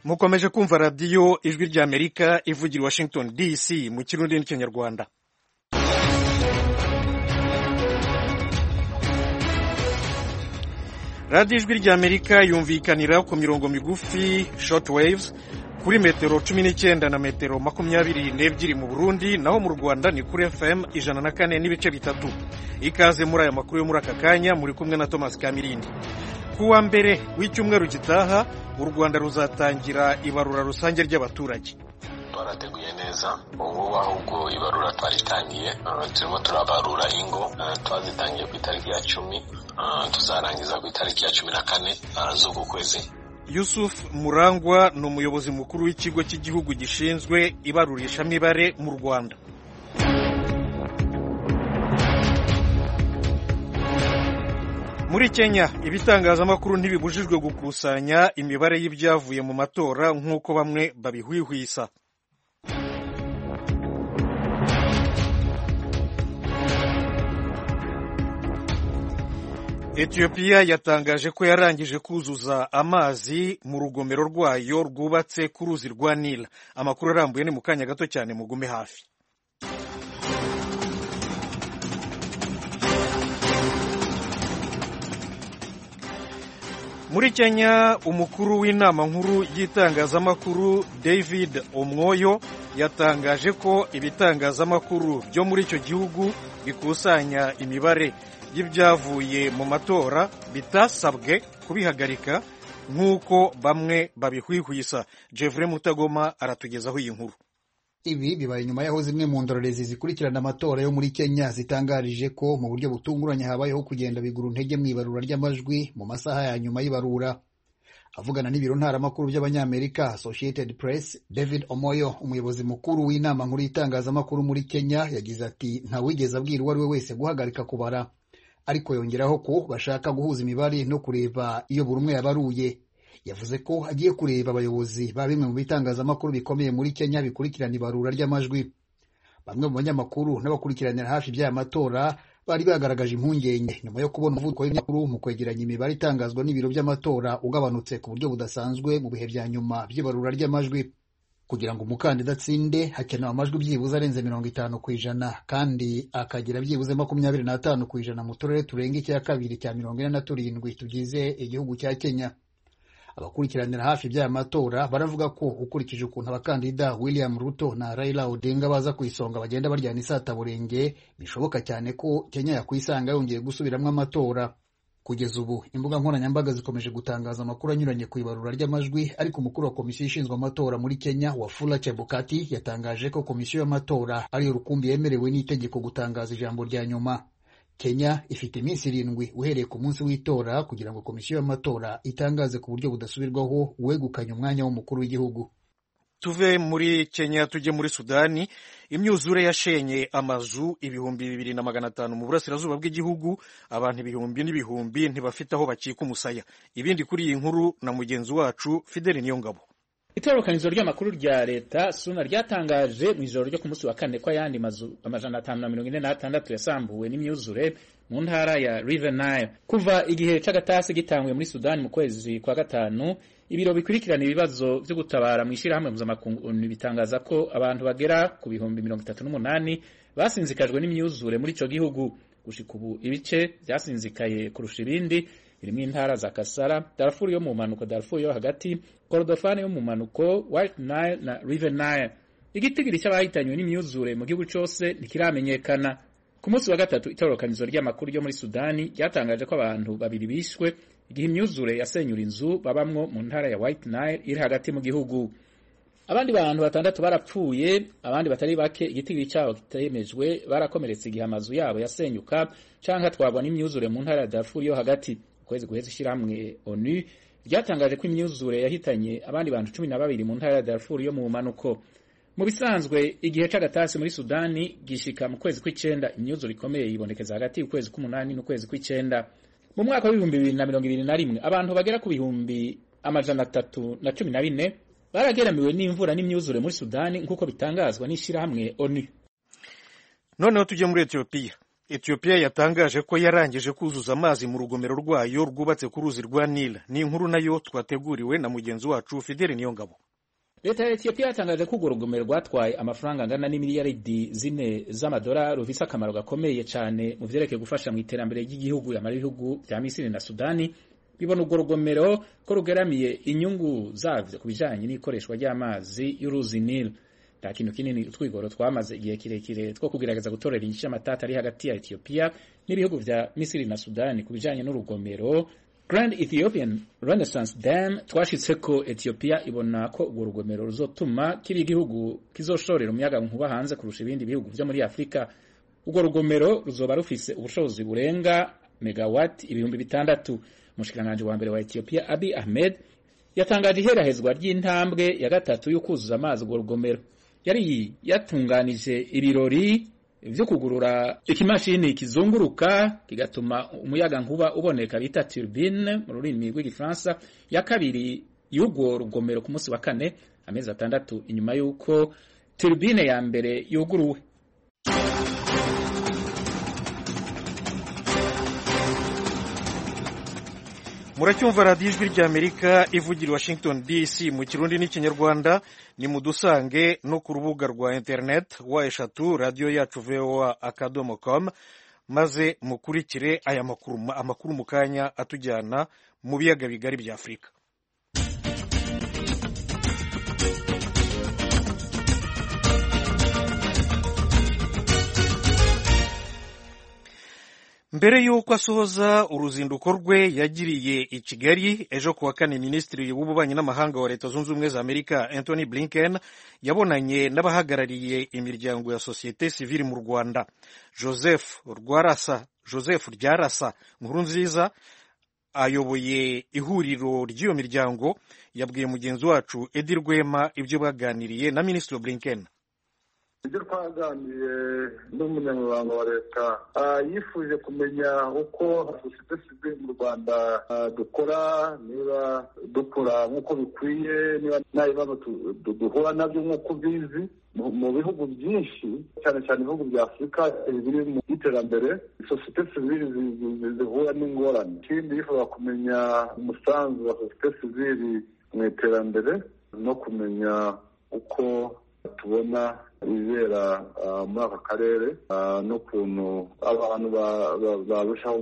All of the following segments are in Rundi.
mukomeje kumva radiyo ijwi ry'amerika ivugira i washington dc mu kirundi n'ikinyarwanda radiyo ijwi ry'amerika yumvikanira ku mirongo migufi short waves kuri metero cumi n'icyenda na metero makumyabiri n'ebyiri mu burundi naho mu rwanda ni kuri fm ijana na kane n'ibice bitatu ikaze muri aya makuru yo muri aka kanya muri kumwe na thomas kamirindi ku wa mbere w'icyumweru gitaha u rwanda ruzatangira ibarura rusange ry'abaturage twarateguye neza ubu ahubwo ibarura twaritangiye turimo turabarura ingo twazitangiye ku itariki ya cumi tuzarangiza ku itariki ya cumi na kane z'uku kwezi yusuf murangwa ni umuyobozi mukuru w'ikigo cy'igihugu gishinzwe ibarurishamibare mu rwanda muri kenya ibitangazamakuru ntibibujijwe gukusanya imibare y'ibyavuye mu matora nk'uko bamwe babihwihwisa etiyopiya yatangaje ko yarangije kuzuza amazi mu rugomero rwayo rwubatse ku ruzi rwa nila amakuru arambuye ni mu kanya gato cyane mugume hafi muri kenya umukuru w'inama nkuru y'itangazamakuru david omwoyo yatangaje ko ibitangazamakuru byo muri icyo gihugu bikusanya imibare y'ibyavuye mu matora bitasabwe kubihagarika nk'uko bamwe babihwihwisa jevure mutagoma aratugezaho iyi nkuru ibi bibaye nyuma y'aho zimwe mu ndorerezi zikurikirana amatora yo muri kenya zitangarije ko mu buryo butunguranye habayeho kugenda bigura intege mu ibarura ry'amajwi mu masaha ya nyuma y'ibarura avugana n'ibiro ntaramakuru by'abanyamerika associated press david omoyo umuyobozi mukuru w'inama nkuru y'itangazamakuru muri kenya yagize ati ntawigeze abwira uwo ari we wese guhagarika kubara ariko yongeraho ko bashaka guhuza imibare no kureba iyo buri umwe yabaruye yavuze ko agiye kureba abayobozi ba bimwe mu bitangazamakuru bikomeye muri kenya bikurikirana ibarura ry'amajwi bamwe mu banyamakuru n'abakurikiranira hafi by'aya matora bari bagaragaje impungenge nyuma yo kubona umuvuduko w'ibinyamakuru mu kwegeranya imibare itangazwa n'ibiro by'amatora ugabanutse ku buryo budasanzwe mu bihe bya nyuma by'ibarura ry'amajwi kugira ngo umukandida atsinde hakenewe amajwi byibuze arenze mirongo itanu ku ijana kandi akagira byibuze makumyabiri n'atanu ku ijana mu turere turenga icya kabiri cya mirongo ine na turindwi tugize igihugu cya kenya abakurikiranira hafi by'aya matora baravuga ko ukurikije ukuntu abakandida william ruto na raila odinga baza ku isonga bagenda baryana isataburenge bishoboka cyane ko kenya yakwisanga yongeye gusubiramo amatora kugeza ubu imbuga nkoranyambaga zikomeje gutangaza amakuru anyuranye ku ibarura ry'amajwi ariko umukuru wa komisiyo ishinzwe amatora muri kenya wafula chebukati yatangaje ko komisiyo y'amatora ariyo rukumbi yemerewe n'itegeko gutangaza ijambo rya nyuma kenya ifite iminsi irindwi uhereye ku munsi w'itora kugira ngo komisiyo y'amatora itangaze ku buryo budasubirwaho uwegukanye umwanya w'umukuru w'igihugu tuve muri kenya tujye muri sudani imyuzure yashenye amazu ibihumbi bibiri na magana atanu mu burasirazuba bw'igihugu abantu ibihumbi n'ibihumbi ntibafite aho bakika umusaya ibindi kuri iyi nkuru na mugenzi wacu fideli niyongabo itororokanizo ry'amakuru rya leta suna ryatangaje mu ijoro ryo ku munsi wa kane ko ayandi mazu amajana atanu na mirongo ine n'atandatu yasambuwe n'imyuzure mu ntara ya river nile kuva igihe c'agatasi gitanguye muri sudani mu kwezi kwa gatanu ibiro bikurikirana ibibazo byo gutabara mu ishyirahamwe mpuzamakungu bitangaza ko abantu bagera ku bihumbi mirongo itatu n'umunani basinzikajwe n'imyuzure muri ico gihugu gushika ubu ibice vyasinzikaye kurusha ibindi birimo intara za Kasara, Darfur yo mu mpanuko, Darfur yo hagati, Kordofani yo mu mpanuko, White Nile na River Nile. Igitigiri cy'abahitanywe n'imyuzure mu gihugu cyose ntikiramenyekana. Ku munsi wa gatatu itororokanizo ry'amakuru ryo muri Sudani ryatangaje ko abantu babiri bishwe igihe imyuzure yasenyura inzu babamwo mu ntara ya White Nile iri hagati mu gihugu. Abandi bantu batandatu barapfuye, abandi batari bake igitigiri cyabo kitemejwe barakomeretse igihe amazu yabo yasenyuka canke atwarwa n'imyuzure mu ntara ya Darfur yo hagati. kwezi guheze ishyirahamwe onu ryatangaje ko imyuzure yahitanye abandi bantu cumi na babiri mu ntara ya Darfur yo mu mpanuko mu bisanzwe igihe c'agatasi muri Sudani gishika mu kwezi kw'icenda imyuzure ikomeye yibonekeza hagati y'ukwezi k'umunani n'ukwezi kw'icenda mu mwaka w'ibihumbi bibiri na mirongo ibiri na rimwe abantu bagera ku bihumbi amajana atatu na cumi na bine barageramiwe n'imvura n'imyuzure muri Sudani nk'uko bitangazwa n'ishyirahamwe onu noneho tujye muri etiyopiya etiyopiya yatangaje ko yarangije kuzuza amazi mu rugomero rwayo rwubatse ku ruzi rwa nile ni inkuru nayo twateguriwe na mugenzi wacu fideli niyongabo leta ya etiyopiya yatangaje ko urwo rugomero rwatwaye amafaranga angana n'imiliyaridi zine z'amadolari rufise akamaro gakomeye cyane mu vyerekeye gufasha mu iterambere ry'igihugu yamara ibihugu vya misiri na sudani bibona urwo rugomero ko rugeramiye inyungu zavyo ku bijanye n'ikoreshwa ry'amazi y'uruzi nile nta kintu kinini utwigoro twamaze igihe kirekire two kugerageza gutorera inyishu y'amatata ari hagati ya etiyopiya n'ibihugu vya misiri na sudani ku bijanye n'urugomero Grand Ethiopian Renaissance Dam twashitse ko Ethiopia ibona ko urwo rugomero ruzotuma kiba igihugu kizoshorera umuyaga nkuba hanze kurusha ibindi bihugu vyo muri Afrika. Urwo rugomero ruzoba rufise ubushobozi burenga megawati ibihumbi bitandatu. Umushikiranganji wa mbere wa Ethiopia Abiy Ahmed yatangaje iherahezwa ry'intambwe ya gatatu yo kuzuza amazi urwo rugomero. Yari yatunganije ibirori vyo kugurura ikimashini kizunguruka kigatuma umuyaga nkuba uboneka bita turbine mu rurimi rw'igifaransa ya kabiri y'urwo rugomero ku munsi wa kane amezi atandatu inyuma y'uko turbine ya mbere yuguruwe muracyumva radiyo ijwi ry'amerika ivugira washington dc mu kirundi n'ikinyarwanda ni mudusange no ku rubuga rwa interineti wa eshatu radiyo yacu voa akadomo com maze mukurikire aya makuru amakuru mu kanya atujyana mu biyaga bigari bya afurika mbere y'uko asohoza uruzinduko rwe yagiriye i kigali ejo kuwa kane minisitiri w'ububanyi n'amahanga wa leta zunze ubumwe za amerika anthony blinken yabonanye n'abahagarariye imiryango ya sosiyete sivili mu rwanda joseph rwarasa joseph ryarasa nkuru nziza ayoboye ihuriro ry'iyo miryango yabwiye mugenzi wacu edi rwema ibyo baganiriye na minisitiri blinken ibyo twaganiriye n'umunyamabanga wa leta yifuje kumenya uko sosiyete sivile mu rwanda dukora niba dukora nk'uko bikwiye niba nta bibazo duhura nabyo nk'uko ubizi mu bihugu byinshi cyane cyane ibihugu bya afurika biri mu iterambere sosiyete sivile zihura n'ingorane ikindi yifuza kumenya umusanzu wa sosiyete sivile mu iterambere no kumenya uko tubona ibibera muri aka karere n'ukuntu abantu barushaho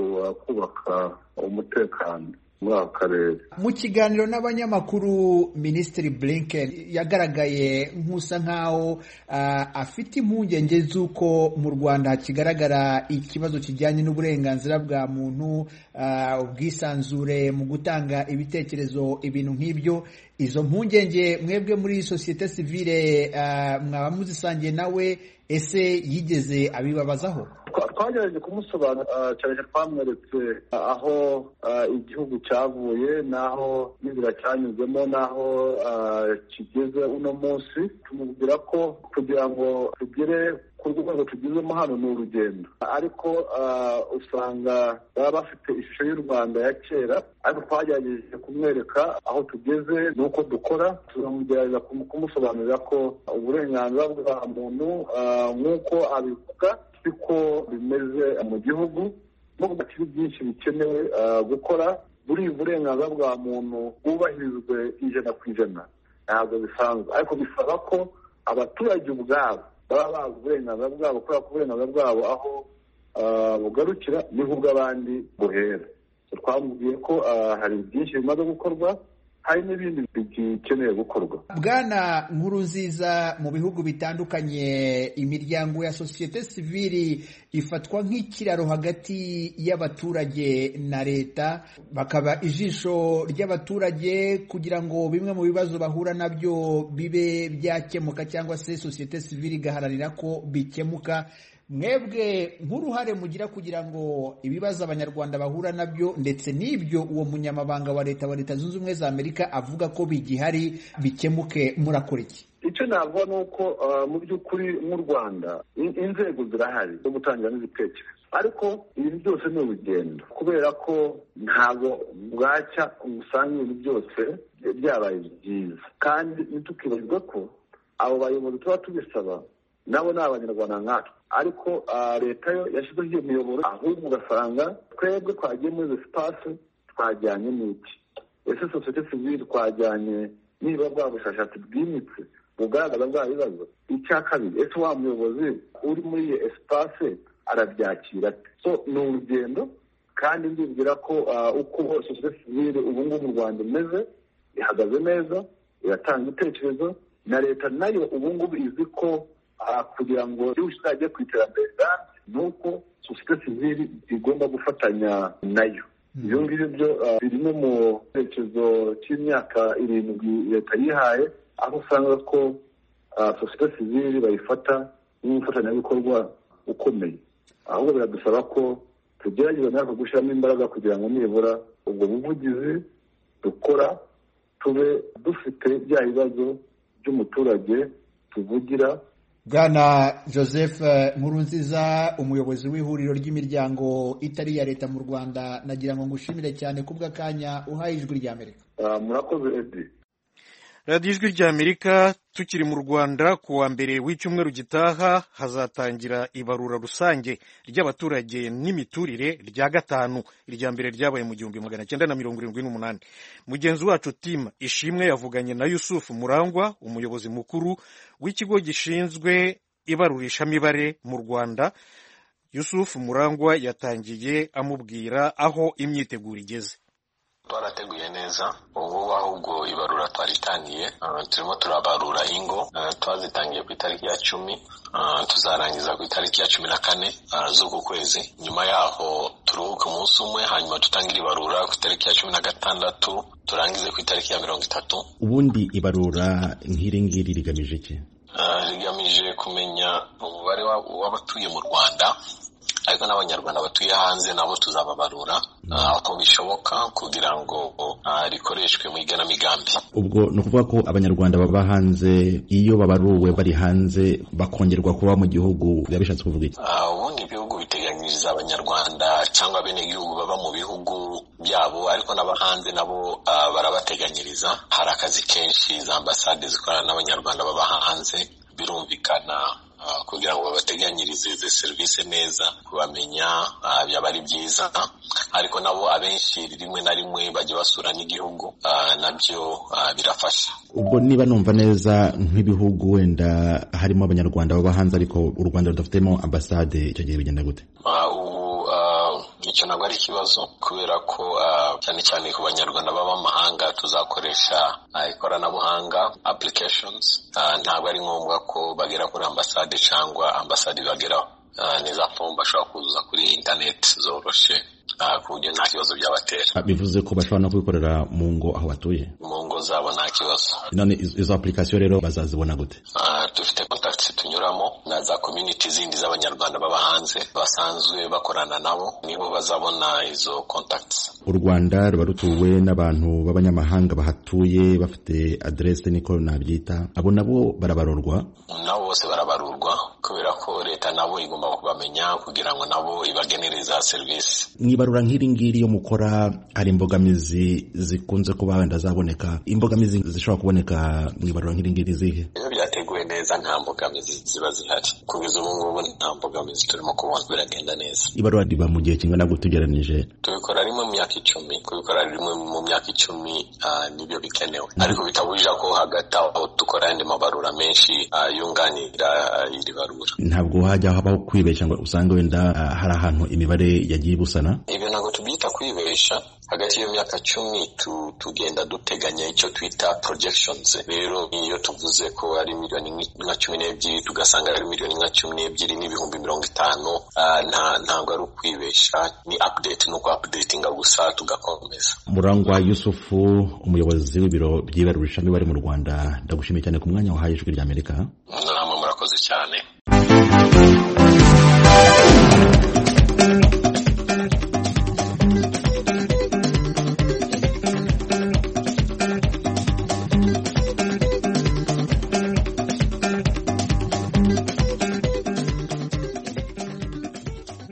kubaka umutekano muri aka karere mu kiganiro n'abanyamakuru minisitiri blinken yagaragaye nk'usa nk'aho afite impungenge z'uko mu rwanda hakigaragara ikibazo kijyanye n'uburenganzira bwa muntu ubwisanzure mu gutanga ibitekerezo ibintu nk'ibyo izo mpungenge mwebwe muri sosiyete sivile mwaba muzisangiye nawe ese yigeze abibabazaho twagerageje kumusobanura cyane twamweretse aho igihugu cyavuye n'aho n'inzira cyanyuzemo n'aho kigeze uno munsi tumubwira ko kugira ngo tugere ku rwego tugezemo hano ni urugendo ariko usanga baba bafite ishusho y'u rwanda ya kera ariko twagerageje kumwereka aho tugeze n'uko dukora tuzamugerageza kumusobanurira ko uburenganzira bwa muntu nk'uko abivuga siko bimeze mu gihugu nubwo hakiri byinshi bikenewe gukora buri burenganzira bwa muntu bwubahirizwe ijana ku ijana ntabwo bisanzwe ariko bisaba ko abaturage ubwabo baba bazi uburenganzira bwabo kubera ko uburenganzira bwabo aho bugarukira niho ubw'abandi buhera twamubwiye ko hari byinshi bimaze gukorwa hari n'ibindi bikeneye gukorwa bwana nkuru nziza mu bihugu bitandukanye imiryango ya sosiyete sivili ifatwa nk'ikiraro hagati y'abaturage na leta bakaba ijisho ry'abaturage kugira ngo bimwe mu bibazo bahura nabyo bibe byakemuka cyangwa se sosiyete sivili igaharanira ko bikemuka mwebwe nk'uruhare mugira kugira ngo ibibazo abanyarwanda bahura nabyo ndetse n'ibyo uwo munyamabanga wa leta wa leta zunze ubumwe za amerika avuga ko bigihari bikemuke murakora iki icyo navuga ni uko mu by'ukuri nk'u rwanda inzego zirahari zo gutangira n'ibitekerezo ariko ibintu byose ni urugendo kubera ko ntabwo bwacya usanga ibintu byose byabaye byiza kandi ntitukibagirwe ko abo bayobozi tuba tubisaba nabo ni abanyarwanda nkatwe ariko leta yo yashyizeho iyo miyoboro ahubwo ugasanga twebwe twagiye muri izo sipasi twajyanye n'iki ese sosiyete sivile twajyanye niba bwa bushakashatsi bwimitse bugaragaza bwa bibazo icya kabiri ese wa muyobozi uri muri iyo esipase arabyakira so ni urugendo kandi ndibwira ko uko sosiyete sivile ubu ngubu mu rwanda imeze ihagaze neza iratanga ibitekerezo na leta nayo ubu ngubu izi ko kugira ngo igihugu kizajye ku iterambere rirambye ni uko sosiyete sivile igomba gufatanya nayo ibyo ngibyo byo biri no mu cyerekezo cy'imyaka irindwi leta yihaye aho usanga ko sosiyete sivile bayifata nk'umufatanyabikorwa ukomeye ahubwo biradusaba ko tugerageza natwe gushyiramo imbaraga kugira ngo nibura ubwo buvugizi dukora tube dufite bya bibazo by'umuturage tuvugira bwana joseph nkurunziza umuyobozi w'ihuriro ry'imiryango itari iya leta mu rwanda nagira ngo ngushimire cyane kubw'akanya uhaye ijwi ry'amerika murakoze edi radiyo ijwi ry'amerika tukiri mu rwanda ku wa mbere w'icyumweru gitaha hazatangira ibarura rusange ry'abaturage n'imiturire rya gatanu irya mbere ryabaye mu gihumbi magana cyenda na mirongo irindwi n'umunani mugenzi wacu tima ishimwe yavuganye na yusufu murangwa umuyobozi mukuru w'ikigo gishinzwe ibarurishamibare mu rwanda yusufu murangwa yatangiye amubwira aho imyiteguro igeze twarateguye neza ubu ahubwo ibarura twaritangiye turimo turabarura ingo twazitangiye ku itariki ya cumi tuzarangiza ku itariki ya cumi na kane z'uku kwezi nyuma yaho turuhuke umunsi umwe hanyuma dutangire ibarura ku itariki ya cumi na gatandatu turangize ku itariki ya mirongo itatu ubundi ibarura nk'iri ngiri rigamije iki rigamije kumenya umubare w'abatuye mu rwanda ariko n'abanyarwanda batuye hanze nabo tuzababarura uko bishoboka kugira ngo rikoreshwe mu igenamigambi ubwo ni ukuvuga ko abanyarwanda baba hanze iyo babaruwe bari hanze bakongerwa kuba mu gihugu biba bishatse kuvuga iki ubundi ibihugu biteganyiriza abanyarwanda cyangwa abenegihugu baba mu bihugu byabo ariko n'abahanze nabo barabateganyiriza hari akazi kenshi za ambasade zikorana n'abanyarwanda baba hanze birumvikana kugira ngo babateganyirize izi serivisi neza kubamenya byaba ari byiza ariko nabo abenshi rimwe na rimwe bajya basura n'igihugu nabyo birafasha ubwo niba numva neza nk'ibihugu wenda harimo abanyarwanda baba hanze ariko u rwanda rudafitemo ambasade icyo gihe bigenda gute icyo ntabwo ari ikibazo kubera ko cyane cyane ku banyarwanda baba amahanga tuzakoresha ikoranabuhanga applications ntabwo ari ngombwa ko bagera kuri ambasade cyangwa ambasade ibageraho ni za fomu bashobora kuzuza kuri interineti zoroshye ku buryo nta kibazo byabatera bivuze ko bashobora no kubikorera mu ngo aho batuye mu ngo zabo nta kibazo none izo application rero bazazibona gute dufite contacts tunyuramo na za community zindi z'abanyarwanda baba hanze basanzwe bakorana nabo nibo bazabona izo contacts u rwanda ruba rutuwe n'abantu b'abanyamahanga bahatuye bafite adresse niko nabyita abo nabo barabarurwa nabo bose barabarurwa kubera ko leta nabo igomba kubamenya kugira ngo nabo ibagenere za serivisi mwibarura nk'iri ngiri yo mukora hari imbogamizi zikunze kuba wenda zaboneka imbogamizi zishobora kuboneka mwibarura nk'iri ngiri zihe iyo byateguwe neza nta mbogamizi ziba zihari kugeza ubu ngubu nta mbogamizi turimo kubona biragenda neza ibarura riba mu gihe kingana gute ugereranije tubikora rimwe mu myaka icumi kubikora rimwe mu myaka icumi nibyo bikenewe ariko bitabujije ko hagati aho dukora ayandi mabarura menshi yunganira iri barura ntabwo hajya habaho kwibeshya ngo usange wenda hari ahantu imibare yagiye ibusana ibyo ntabwo tubyita kwibesha hagati y'iyo myaka cumi tugenda duteganya icyo twita projections rero iyo tuvuze ko ari miliyoni nka cumi n'ebyiri tugasanga ari miliyoni nka cumi n'ebyiri n'ibihumbi mirongo itanu ntabwo ari ukwibesha ni update ni uku updatinga gusa tugakomeza murangwa yusufu umuyobozi w'ibiro by'ibarurishamibare mu rwanda ndagushimiye cyane ku mwanya wahaye ijwi ry'amerika namwe murakoze cyane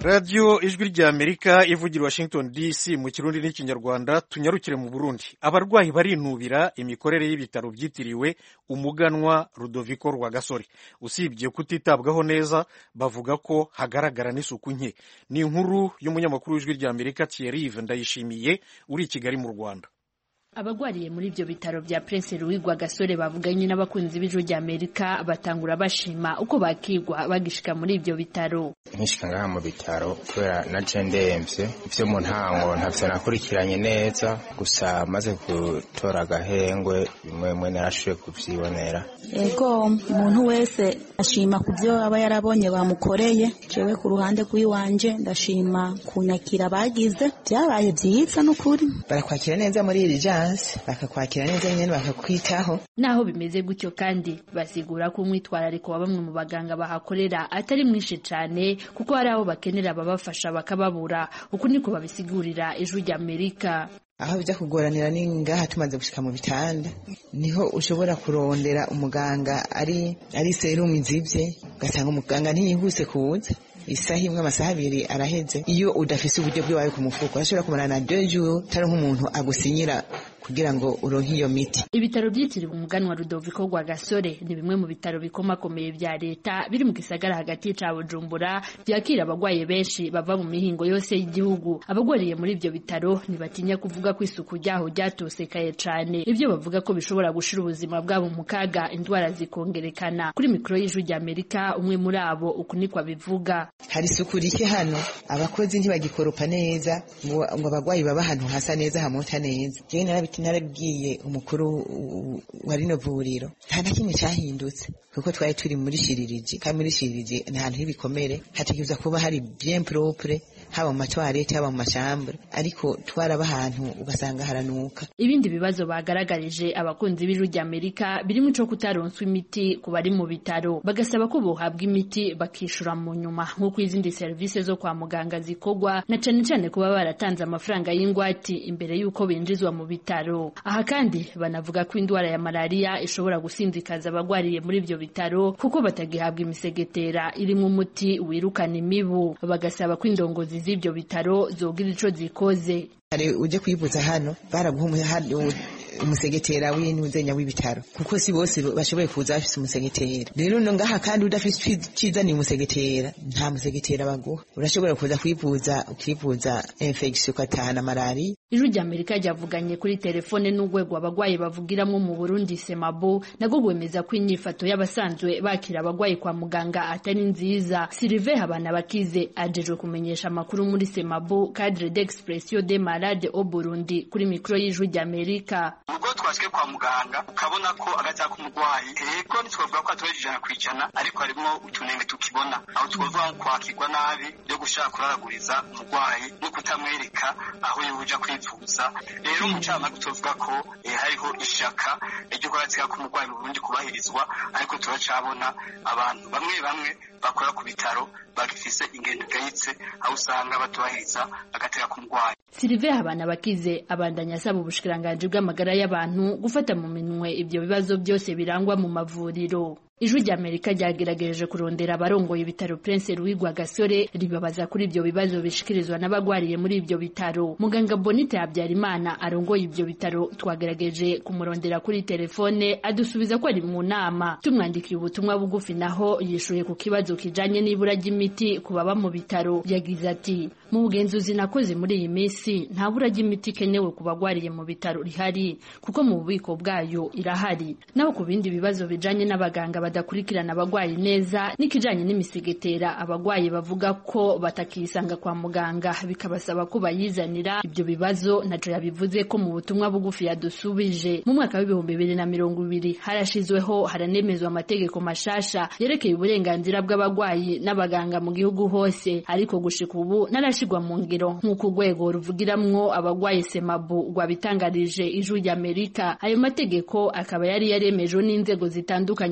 radiyo ijwi ry'amerika ivugira washington dc mu kirundi n'ikinyarwanda tunyarukire mu burundi abarwayi barinubira imikorere y'ibitaro byitiriwe umuganwa rudoviko rwagasore usibye kutitabwaho neza bavuga ko hagaragara n'isuku nke ni inkuru y'umunyamakuru w'ijwi ry'amerika thierry ndayishimiye uri i kigali mu rwanda abagwariye muri ibyo bitaro bya Prince Louis Rwagasore bavuganye n'abakunzi b'ijwi rya Amerika batangura bashima uko bakigwa bagishika muri ibyo bitaro nkishika ngaha mu bitaro kubera na je ndemvye ivyo mu ntango ntavyo nakurikiranye neza gusa maze gutora agahengwe bimwe bimwe narashoboye kuvyibonera ego umuntu wese ashima ku byo aba yarabonye bamukoreye jewe ku ruhande rw'iwanje ndashima kunyakira bagize byabaye byiza n'ukuri barakwakira neza muri iri jansi bakakwakira neza nyine bakakwitaho naho bimeze gutyo kandi basigura ko umwitwarariko wa bamwe mu baganga bahakorera atari mwinshi cyane kuko hari abo bakenera ababafasha bakababura uku niko babisigurira ijwi rya amerika aho bijya kugoranira ni ngaha tumaze gushika mu bitanda niho ushobora kurondera umuganga ari ari serumu izibye ugasanga umuganga ntiyihuse kuza isaha imwe amasaha abiri araheze iyo udafise uburyo bwiwawe ku mufuko urashobora kumarana deux jours utari nk'umuntu agusinyira kugira ngo uronke iyo miti ibitaro byitiriwe umuganwa rudoviko rwa gasore ni bimwe mu bitaro bikomakomeye bya leta biri mu gisagara hagati ca bujumbura byakira abagwaye benshi bava mu mihingo yose y'igihugu abagwariye muri ibyo bitaro ntibatinya kuvuga ko isuku ryaho ryatosekaye cane ibyo bavuga ko bishobora gushira ubuzima bwabo mu kaga indwara zikongerekana kuri mikoro y'ijwi rya amerika umwe muri abo uku niko abivuga hari isuku rike hano abakozi ntibagikoropa neza ngo ngo abagwayi baba ahantu hasa neza hamota neza jewe narabiti narabwiye umukuru wa rino vuriro nta na kimwe cyahindutse kuko twari turi muri shiririji kandi muri shiririji ni ahantu h'ibikomere hategerezwa kuba hari bien propre haba mu matwarete haba mu mashambure ariko twaraba ahantu ugasanga haranuka ibindi bibazo bagaragarije abakunzi b'ijwi rya amerika birimo ico kutaronswa imiti ku bari mu bitaro bagasaba ko bohabwa imiti bakishura mu nyuma nk'uko izindi serivisi zo kwa muganga zikorwa na cane cane kuba baratanze amafaranga y'ingwati imbere y'uko binjizwa mu bitaro aha kandi banavuga ko indwara ya malariya ishobora gusinzikaza abagwariye muri ibyo bitaro kuko batagihabwa imisegetera irimo umuti wirukana imibu bagasaba ko indongozi z'ibyo bitaro zogira ico zikoze hari uje kwivuza hano baraguha umusegetera w'intuzenya w'ibitaro kuko si bose bashoboye kuza bafise umusegetera rero no ngaha kandi udafise cizaniye umusegetera nta musegetera baguha urashobora kuza kwivuza ukivuza infection ugatahana malariya ijwi rya amerika ryavuganye kuri telefone n'urwego abagwayi bavugiramwo mu burundi semabo nabwo rwemeza ko inyifato y'abasanzwe bakira abagwayi kwa muganga atari nziza silive habana bakize ajejwe kumenyesha amakuru muri semabo cadre d'expression de malade au burundi kuri mikoro y'ijwi rya amerika ubwo twashywe kwa muganga ukabona ko agatsiko k'umurwayi yego ntitwavuga ko atubaje ijana ku ijana ariko harimo utunenge tukibona aho twavuga nko kwakirwa nabi yo gushaka kuraraguriza umurwayi no kutamwereka aho yoja kwivuza rero umucamanza tuvuga ko hariho ishaka ryo kugatsiko k'umurwayi mu burundi kubahirizwa ariko turacabona abantu bamwe bamwe bakora ku bitaro bagifise ingendo igayitse aho usanga batubahiriza agateka k'umurwayi Silive Habana bakize abandanya asaba ubushikiranganji bw'amagara y'abantu gufata mu minwe ibyo bibazo byose birangwa mu mavuriro ijwi rya amerika ryagerageje kurondera abarongoye ibitaro prince louis rwagasore ribabaza kuri ibyo bibazo bishikirizwa n'abagwariye muri ibyo bitaro muganga bonite habyarimana arongoye ibyo bitaro twagerageje kumurondera kuri telefone adusubiza ko ari mu nama tumwandikiye ubutumwa bugufi naho yishuye ku kibazo kijanye n'ibura ry'imiti ku baba mu bitaro yagize ati mu bugenzuzi nakoze muri iyi minsi nta bura ry'imiti ikenewe ku bagwariye mu bitaro rihari kuko mu bubiko bwayo irahari naho ku bindi bibazo bijanye n'abaganga badakurikirana abagwayi neza n'ikijanye n'imisigetera abagwayi bavuga ko batakisanga kwa muganga bikabasaba ko bayizanira ibyo bibazo naco yabivuze ko mu butumwa bugufi yadusubije mu mwaka w'ibihumbi bibiri na mirongo ibiri harashizweho haranemezwa amategeko mashasha yerekeye uburenganzira bw'abagwayi n'abaganga mu gihugu hose ariko gushika ubu narashigwa mu ngiro nk'uko urwego ruvugiramwo abagwayi semabu rwabitangarije ijwi ry'amerika ayo mategeko akaba yari yaremejwe n'inzego zitandukanye muri leta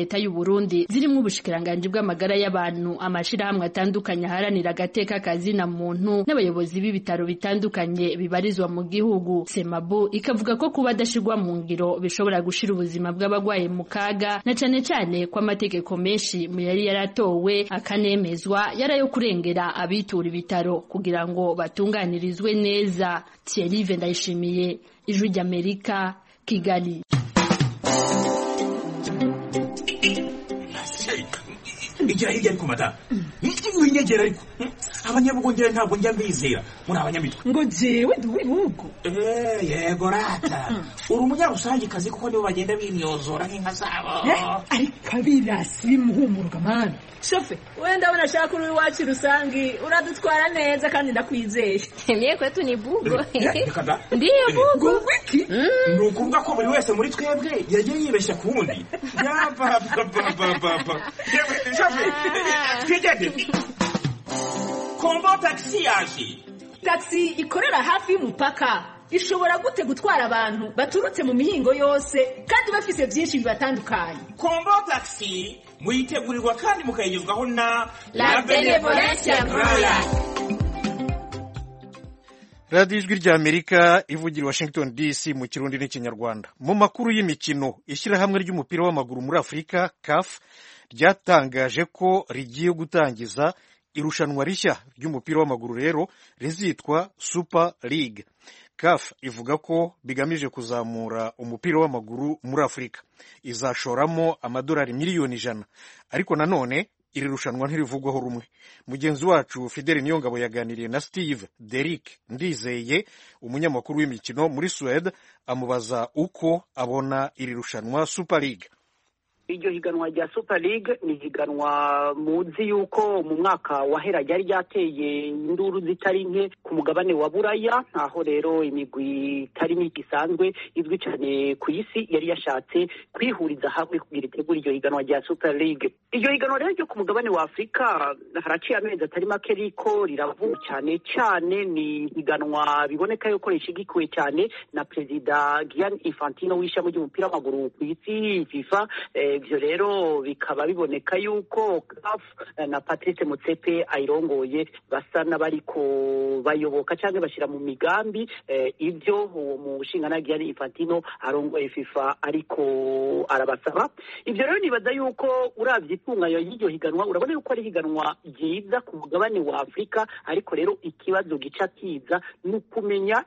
leta y'u Burundi zirimo ubushikiranganji bw'amagara y'abantu amashirahamwe atandukanye aharanira agateka kazina muntu n'abayobozi b'ibitaro bitandukanye bibarizwa mu gihugu semabu ikavuga ko kuba adashirwa mu ngiro bishobora gushira ubuzima bw'abagwaye mu kaga na cane cane ko amategeko menshi mu yari yaratowe akanemezwa yarayo kurengera abitura ibitaro kugira ngo batunganirizwe neza Thierry Ndayishimiye ijwi ry'Amerika Kigali igira hirya ariko mata winyegera ariko abanyabugongera ntabwo njya mbizera muri abanyamitwe ngo jewe ndi uw'ibihugu yego rata uri umunyarusangikazi kuko nibo bagenda bimyozora nk'inka zabo ariko abirasi bimuhumuruka mani shofe wenda abona ashaka uri iwacu rusangi uradutwara neza kandi ndakwizeye mie kwetu ni bugo ndiyo bugo wiki ni ukuvuga ko buri wese muri twebwe yagiye yibeshya ku wundi yapapapapapa shofe twigende kombo tagisi yaje tagisi ikorera hafi y'umupaka ishobora gute gutwara abantu baturutse mu mihingo yose kandi bafise byinshi bibatandukanye kombo tagisi muyitegurirwa kandi mukayigezwaho na la benevolencia roya radiyo ijwi ry'amerika ivugira washington dc mu kirundi n'ikinyarwanda mu makuru y'imikino ishyirahamwe ry'umupira w'amaguru muri afurika caf ryatangaje ko rigiye gutangiza irushanwa rishya ry'umupira w'amaguru rero rizitwa super league caf ivuga ko bigamije kuzamura umupira w'amaguru muri afurika izashoramo amadolari miliyoni ijana ariko nanone iri rushanwa ntirivugwaho rumwe mugenzi wacu fideli niyongabo yaganiriye na steve derick ndizeye umunyamakuru w'imikino muri suwede amubaza uko abona iri rushanwa super league iryo higanwa rya super league ni higanwa muzi yuko mu mwaka wahera ryari ryateye induru zitari nke ku mugabane wa buraya aho rero imigwi itari mike isanzwe izwi cyane ku isi yari yashatse kwihuriza hamwe kugira itegura iryo higanwa rya super league iryo higanwa rero ryo ku mugabane wa afurika haraciye amezi atari make riko riravuga cyane cyane ni higanwa biboneka yuko rishigikiwe cyane na perezida Gianni Infantino w'ishami ry'umupira w'amaguru ku isi FIFA ibyo rero bikaba biboneka yuko CAF na Patrice Motsepe ayirongoye basa n'abariko bayoboka cyangwa bashyira mu migambi ibyo uwo mushinga Gianni Infantino arongoye FIFA ariko arabasaba ibyo rero nibaza yuko uravye itunganya y'iryo higanwa urabona yuko ari higanwa ryiza ku mugabane wa Afurika ariko rero ikibazo gica kiza ni ukumenya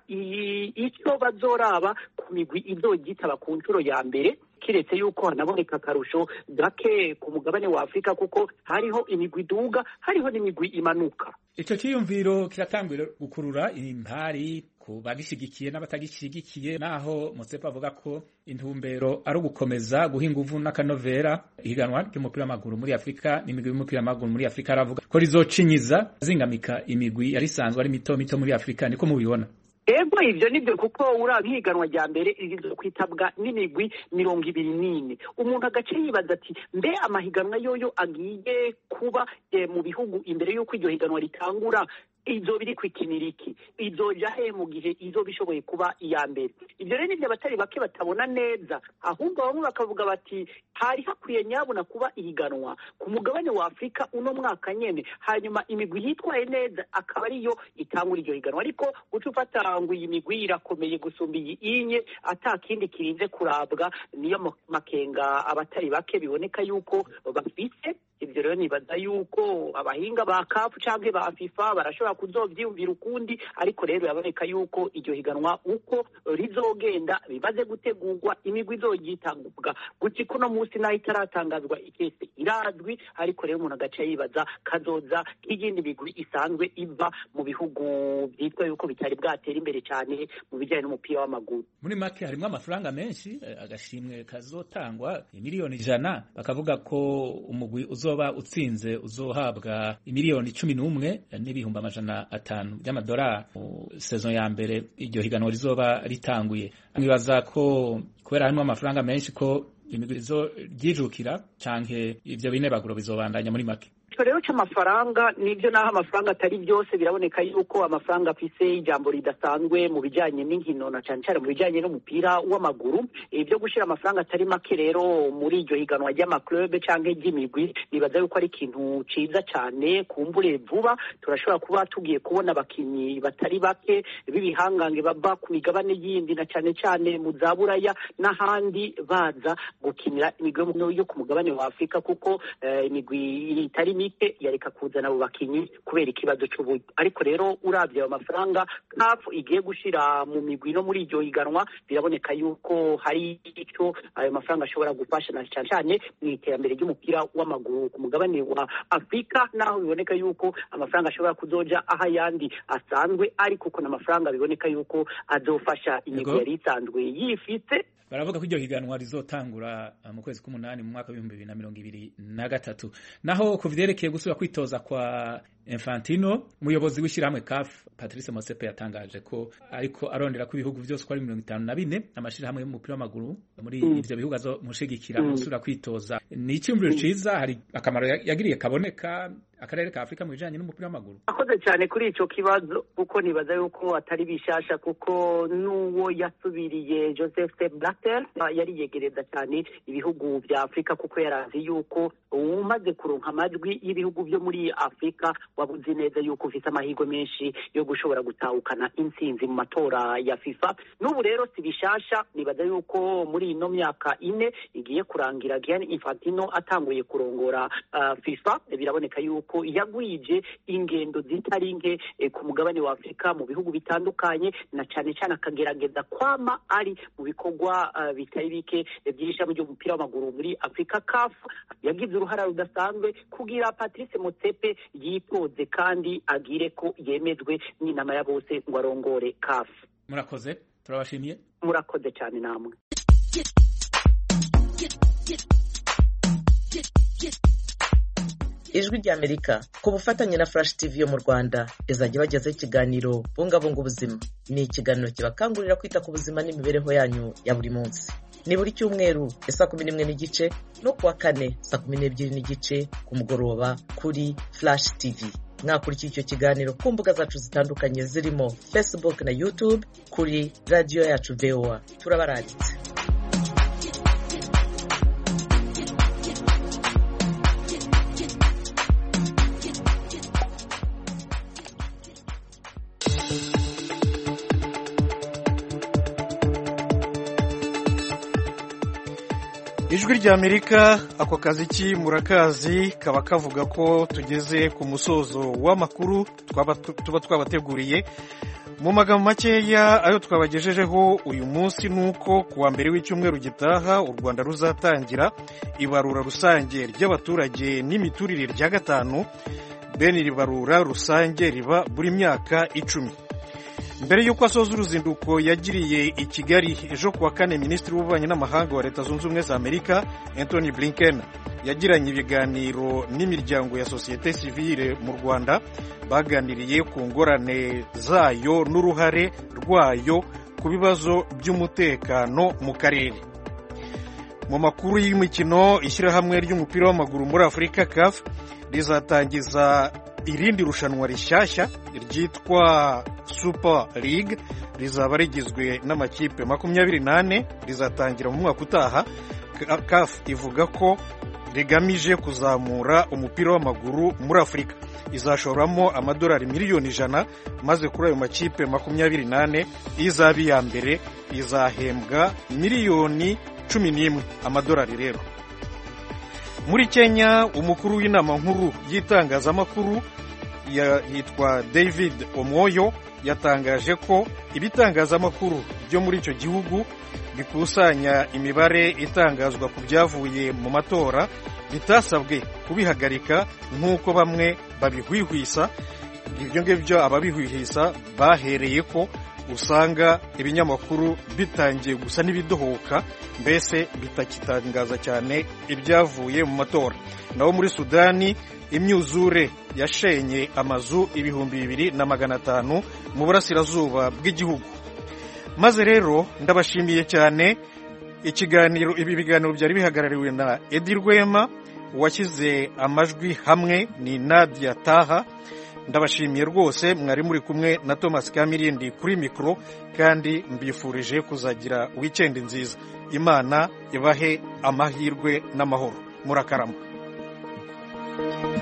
icyo bazoraba ku migwi izogitaba ku nshuro ya mbere kiretse yuko hanaboneka akarusho gake ku mugabane wa afurika kuko hariho imigwi iduga hariho n'imigwi imanuka icyo cyiyumviro kiratangwira gukurura impari ku bagishigikiye n'abatagishigikiye naho Motsepe avuga ko intumbero ari ugukomeza guha inguvu n'akanovera ihiganwa ry'umupira w'amaguru muri afurika n'imigwi y'umupira w'amaguru muri afurika aravuga ko rizocinyiza zingamika imigwi yari isanzwe ari mito mito muri afurika niko mubibona ego ivyo nivyo kuko uraba ihiganwa rya mbere kwitabwa n'imigwi mirongo ibiri n'ine umuntu agace yibaza ati mbe amahiganwa yoyo agiye kuba mu bihugu imbere y'uko iryo higanwa ritangura izo biri kwikinira iki izoja he mu gihe izo bishoboye kuba iya mbere ibyo rero nibyo abatari bake batabona neza ahubwo bamwe bakavuga bati hari hakwiye nyabuna kuba ihiganwa ku mugabane wa afurika uno mwaka nyene hanyuma imigwi yitwaye neza akaba ariyo itangura iryo higanwa ariko guca ufata ngo iyi migwi irakomeye gusumba iyi inye ata kindi kirinze kurabwa niyo makenga abatari bake biboneka yuko bafise ibyo rero nibaza yuko abahinga ba kafu canke ba fifa barashobora kuzovyiyumvira ukundi ariko rero biraboneka yuko iryo higanwa uko rizogenda bimaze gutegurwa imigwi izoryitangubwa guca kuno munsi naho itaratangazwa ikese irazwi ariko rero umuntu agaca yibaza kazoza nk'iyindi migwi isanzwe iva mu bihugu byitwa yuko bitari bwatera imbere cyane mu bijyanye n'umupira w'amaguru muri make harimo amafaranga menshi agashimwe kazotangwa miliyoni ijana bakavuga ko umugwi uzoba utsinze uzohabwa miliyoni cumi n'umwe n'ibihumbi amajana atanu by'amadolari mu sezon ya mbere iryo higanwa rizoba ritanguye mwibaza ko kubera harimo amafaranga menshi ko imigwi ryijukira canke ivyo binebaguro bizobandanya muri make icyo rero cy'amafaranga nibyo naho amafaranga atari byose biraboneka yuko amafaranga afise ijambo ridasanzwe mu bijyanye n'inkino na cyane cyane mu bijyanye n'umupira w'amaguru ibyo gushyira amafaranga atari make rero muri iryo higanwa ry'amaklube cyangwa iry'imigwi nibaza yuko ari ikintu cyiza cyane kumbure vuba turashobora kuba tugiye kubona abakinnyi batari bake b'ibihangange bava ku migabane yindi na cyane cyane mu za buraya n'ahandi baza gukinira imigwi yo ku mugabane wa afurika kuko imigwi itari mike yareka kuzana abo bakinnyi kubera ikibazo cy'uburyo ariko rero urabye ayo mafaranga kafu igiye gushyira mu migwi no muri iryo higanwa biraboneka yuko hari icyo ayo mafaranga ashobora gufasha na cyane cyane mu iterambere ry'umupira w'amaguru ku mugabane wa afurika naho biboneka yuko amafaranga ashobora kuzoja aho ayandi asanzwe ariko uko n'amafaranga biboneka yuko azofasha imigwi yari isanzwe yifite baravuga ko iryo higanwa rizotangura mu kwezi k'umunani mu mwaka w'ibihumbi bibiri na mirongo ibiri na gatatu naho ku vyerekeye gusubira kwitoza kwa Infantino umuyobozi w'ishyirahamwe CAF Patrice Motsepe yatangaje ko ariko arondera ko ibihugu byose ko ari mirongo itanu na bine amashirahamwe y'umupira w'amaguru muri mm. ivyo bihugu azomushigikira mm. gusubira kwitoza ni icyumviro mm. ciza hari akamaro yagiriye kaboneka akarere ka Afurika mu bijanye n'umupira w'amaguru akoze cyane kuri ico kibazo kuko nibaza yuko atari bishasha kuko n'uwo yasubiriye Joseph Sepp Blatter yari yegereza cyane ibihugu vya Afurika kuko yarazi yuko umaze kuronka amajwi y'ibihugu byo muri Afurika wabuzi neza yuko ufite amahirwe menshi yo gushobora gutahukana intsinzi mu matora ya FIFA n'ubu rero si bishasha nibaza yuko muri ino myaka ine igiye kurangira Gianni Infantino atanguye kurongora uh, FIFA biraboneka yuko yagwije ingendo zitari nke eh, ku mugabane wa Afurika mu bihugu bitandukanye na cyane cyane akagerageza kwama ari mu bikorwa uh, bitari bike by'ishami ry'umupira w'amaguru muri Afurika CAF yagize uruhara rudasanzwe kugira Patrice Motsepe yipoze kandi agire ko yemezwe n'inama ya bose ngo arongore CAF murakoze turabashimiye murakoze cyane namwe ijwi ry'amerika ku bufatanye na flash tv yo mu rwanda izajya bagezaho ikiganiro bungabunga ubuzima ni ikiganiro kibakangurira kwita ku buzima n'imibereho yanyu ya buri munsi ni buri cyumweru saa kumi n'imwe n'igice no kuwa kane saa kumi n'ebyiri n'igice ku mugoroba kuri flash tv mwakurikira icyo kiganiro ku mbuga zacu zitandukanye zirimo facebook na youtube kuri radiyo yacu voa turabaranditse ijwi ry'amerika ako kazi ki murakazi kaba kavuga ko tugeze ku musozo w'amakuru tuba twabateguriye mu magambo makeya ayo twabagejejeho uyu munsi ni uko ku wa mbere w'icyumweru gitaha u rwanda ruzatangira ibarura rusange ry'abaturage n'imiturire rya gatanu bene iri barura rusange riba buri myaka icumi mbere y'uko asoza uruzinduko yagiriye i kigali ejo kuwa kane minisitiri w'ububanyi n'amahanga wa leta zunze ubumwe za amerika anthony blinken yagiranye ibiganiro n'imiryango ya sosiyete sivile mu rwanda baganiriye ku ngorane zayo n'uruhare rwayo ku bibazo by'umutekano mu karere mu makuru y'imikino ishyirahamwe ry'umupira w'amaguru muri afurika caf rizatangiza irindi rushanwa rishyashya ryitwa super league rizaba rigizwe n'amakipe makumyabiri n'ane rizatangira mu mwaka utaha caf ivuga ko rigamije kuzamura umupira w'amaguru muri afurika izashoramo amadolari miliyoni ijana maze kuri ayo makipe makumyabiri n'ane izaba iya mbere izahembwa miliyoni cumi n'imwe amadolari rero muri kenya umukuru w'inama nkuru y'itangazamakuru yitwa david omwoyo yatangaje ko ibitangazamakuru byo muri icyo gihugu bikusanya imibare itangazwa ku byavuye mu matora bitasabwe kubihagarika nk'uko bamwe babihwihwisa ibyo ngibyo ababihwihwisa bahereye ko usanga ibinyamakuru bitangiye gusa n'ibidohoka mbese bitakitangaza cyane ibyavuye mu matora naho muri sudani imyuzure yashenye amazu ibihumbi bibiri na magana atanu mu burasirazuba bw'igihugu maze rero ndabashimiye cyane ikiganiro ibi biganiro byari bihagarariwe na edi rwema uwashyize amajwi hamwe ni nadia taha ndabashimiye rwose mwari muri kumwe na thomas kamirindi kuri mikoro kandi mbifurije kuzagira wikendi nziza imana ibahe amahirwe n'amahoro murakarama